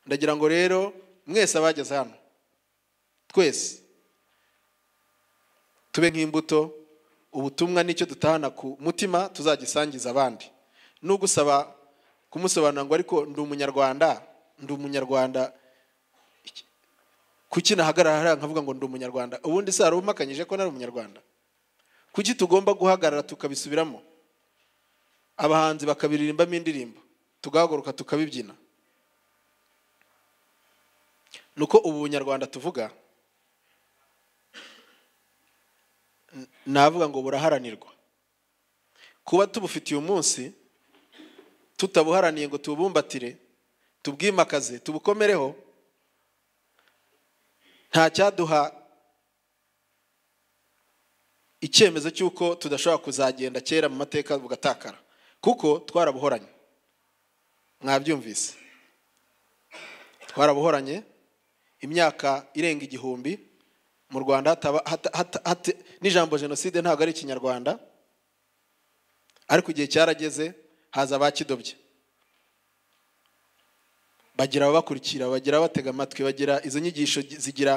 ndagira ngo rero mwese abageze hano twese tube nk'imbuto ubutumwa nicyo dutahana ku mutima tuzagisangiza abandi n'ugusaba kumusobanura ngo ariko ndi umunyarwanda ndi umunyarwanda kuki nahagarara hariya nkavuga ngo ndi umunyarwanda ubundi se hari umpakanyije ko nari umunyarwanda kuki tugomba guhagarara tukabisubiramo abahanzi bakabiririmbamo indirimbo tugahaguruka tukabibyina ni uko ubu bunyarwanda tuvuga navuga ngo buraharanirwa kuba tubufitiye umunsi tutabuharaniye ngo tubumbatire tubwimakaze tubukomereho nta cyaduha icyemezo cy'uko tudashobora kuzagenda kera mu mateka bugatakara kuko twarabuhoranye mwabyumvise twarabuhoranye imyaka irenga igihumbi mu rwanda n'ijambo jenoside ntabwo ari ikinyarwanda ariko igihe cyarageze haza abakidobye bagira ababakurikira bagira abatega amatwi bagira izo nyigisho zigira